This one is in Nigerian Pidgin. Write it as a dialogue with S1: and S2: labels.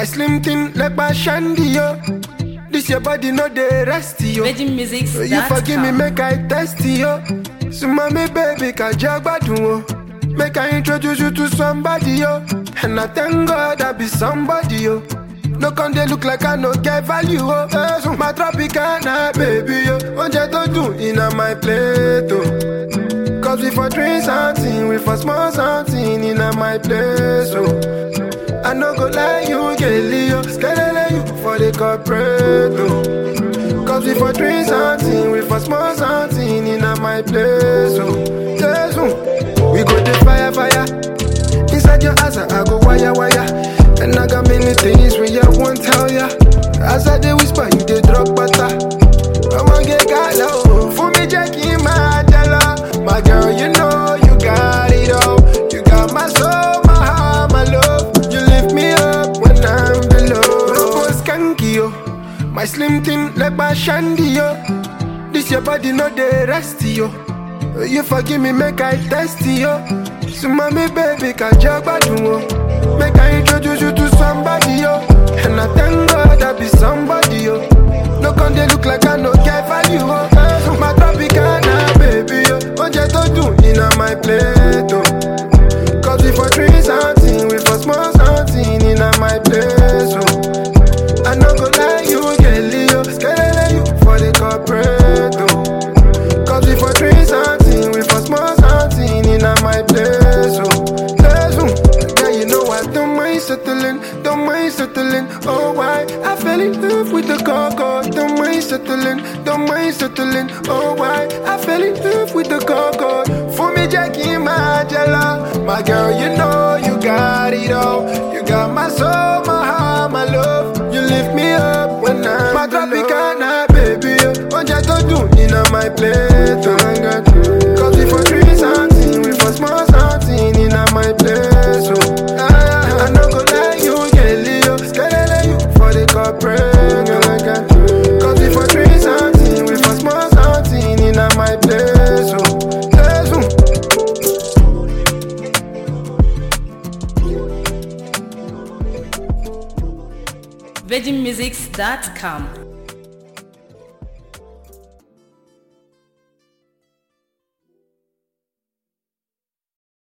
S1: slim thing like my shandy, yo. This your body, no dey rest, yo.
S2: Virgin Music.
S1: You forgive me, make I test yo. So mommy, baby, can jagbadun o. Make I introduce you to somebody, yo. And I thank God I be somebody, yo. No con dey look like I no get value, oh. Eh, so my tropicana, baby, yo. Oúnjẹ tó dùn iná my plate, oh. Cause we for drink something, we for small something in my place, oh. I no go lie, you get Leo, skelele you for the corporate, oh. Cause we for drink something, we for small something in my place, oh. Yes, oh. We go the fire, fire. Inside your house, I go wire, wire. And I got many things we I won't tell ya. As I dey whisper, you dey drop butter. I'ma get gala, oh. For me, Jackie, my dollar. My girl, you know you got it all. You got my soul, my heart, my love. You lift me up when I'm below. Robo skanky, yo. My slim thing like my shandy, yo. This your body, no dey rest, yo. You forgive me, make I test yo. So mommy, baby, can jagbadun o. Make I introduce you to somebody, yo. And I thank God I be somebody, yo. No con dey look like I no get value, oh. Eh, so my tropicana, baby, yo. Oúnjẹ tó dùn iná my plate, oh. Cause we for drink something, we for small something in my place, oh. I no go lie, you get Leo, skelele you for the corporate, oh. Cause we for drink something, we for small something in my place, oh. Place, oh. Yeah, you know I don't mind settling, don't mind settling. Oh, why? I fell in love with the coco, don't mind settling, don't mind settling. Oh, why? I fell in love with the coco. For me, Jackie, my jella, my girl, you know you got it all. You got my soul, my heart, my love. You lift me up when I'm my tropicana, baby. Oúnjẹ tó dùn iná my plate, oh. Cause we for drink something, we for small something in my place, oh. Ah, I no go lie, you get Leo, skelele you for the corporate, oh. Cause we for drink something, we for small something in my place, oh. Place, oh.
S2: VirginMusics.com.